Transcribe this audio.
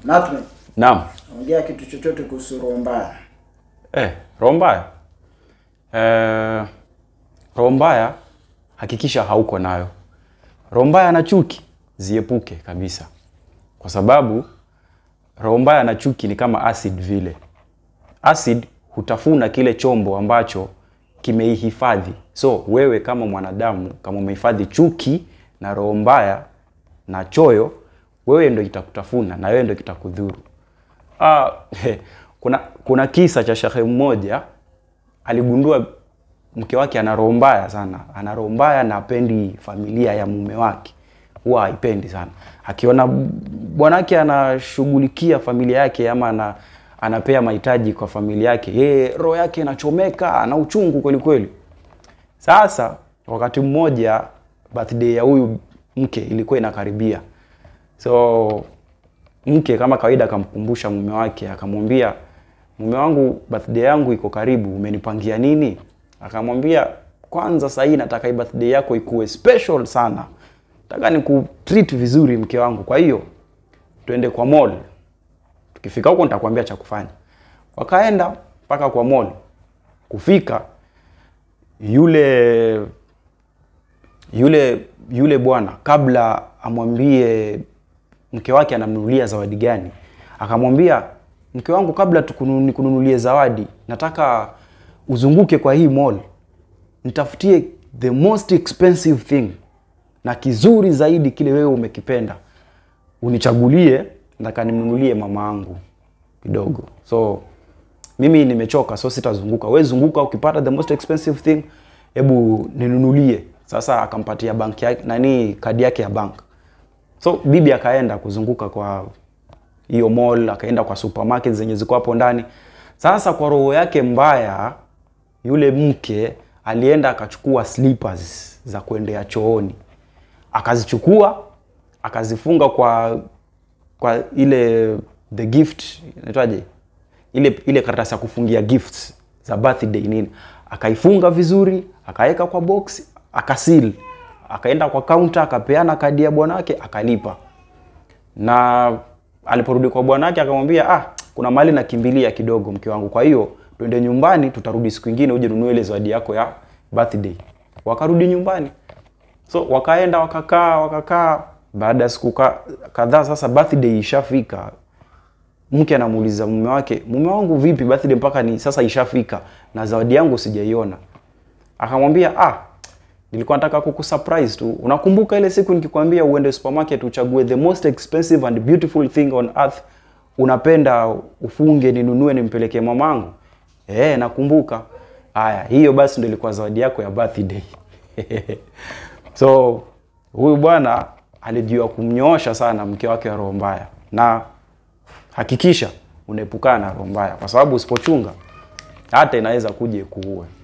Natme, Naam. ongea kitu chochote kuhusu roho mbaya. Eh, roho mbaya. Eh, roho mbaya hakikisha hauko nayo. Roho mbaya na chuki ziepuke kabisa, kwa sababu roho mbaya na chuki ni kama acid vile. Acid hutafuna kile chombo ambacho kimeihifadhi. So wewe kama mwanadamu, kama umehifadhi chuki na roho mbaya na choyo, wewe ndo itakutafuna na wewe ndo kitakudhuru. Ah, kuna kuna kisa cha shehe mmoja aligundua mke wake ana roho mbaya sana, ana roho mbaya na apendi familia ya mume wake, huwa haipendi sana. Akiona bwanake anashughulikia familia yake ama ana, anapea mahitaji kwa familia yake, yeye roho yake inachomeka, ana uchungu kweli kweli. Sasa wakati mmoja birthday ya huyu mke ilikuwa inakaribia, so mke kama kawaida akamkumbusha mume wake, akamwambia mume wangu, birthday yangu iko karibu, umenipangia nini? Akamwambia kwanza, sasa hii nataka hii birthday yako ikuwe special sana, nataka nikutreat vizuri mke wangu, kwa hiyo twende kwa mall. Tukifika huko nitakwambia cha kufanya. Wakaenda mpaka kwa mall. Kufika yule yule yule bwana kabla amwambie mke wake anamnunulia zawadi gani, akamwambia mke wangu, kabla tukunu- nikununulie zawadi, nataka uzunguke kwa hii mall, nitafutie the most expensive thing na kizuri zaidi kile wewe umekipenda, unichagulie, nataka nimnunulie mama yangu kidogo. So mimi nimechoka, so sitazunguka. Wewe zunguka, ukipata the most expensive thing, hebu ninunulie. Sasa akampatia bank yake nani, kadi yake ya bank. So bibi akaenda kuzunguka kwa hiyo mall, akaenda kwa supermarket zenye ziko hapo ndani. Sasa kwa roho yake mbaya, yule mke alienda akachukua slippers za kuendea chooni, akazichukua akazifunga kwa kwa ile the gift inaitwaje, ile ile karatasi ya kufungia gifts za birthday nini, akaifunga vizuri, akaweka kwa box, akasil, akaenda kwa counter, akapeana kadi ya bwanake, akalipa na aliporudi kwa bwanake akamwambia, ah, kuna mahali nakimbilia kidogo mke wangu, kwa hiyo twende nyumbani, tutarudi siku ingine uje nunue ile zawadi yako ya birthday. Wakarudi nyumbani, so wakaenda wakakaa wakakaa. Baada ya siku ka- kadhaa, sasa birthday ishafika, mke anamuuliza mume wake, mume wangu vipi, birthday mpaka ni sasa ishafika na zawadi yangu sijaiona. Akamwambia ah, nilikuwa nataka kukusurprise tu. Unakumbuka ile siku nikikwambia uende supermarket uchague the most expensive and beautiful thing on earth, unapenda ufunge ninunue nimpelekee mamangu? Eh, nakumbuka. Haya, hiyo basi ndio ilikuwa zawadi yako ya birthday. so huyu bwana alijua kumnyoosha sana mke wake wa roho mbaya, na hakikisha unaepukana na roho mbaya, kwa sababu usipochunga hata inaweza kuja kuue.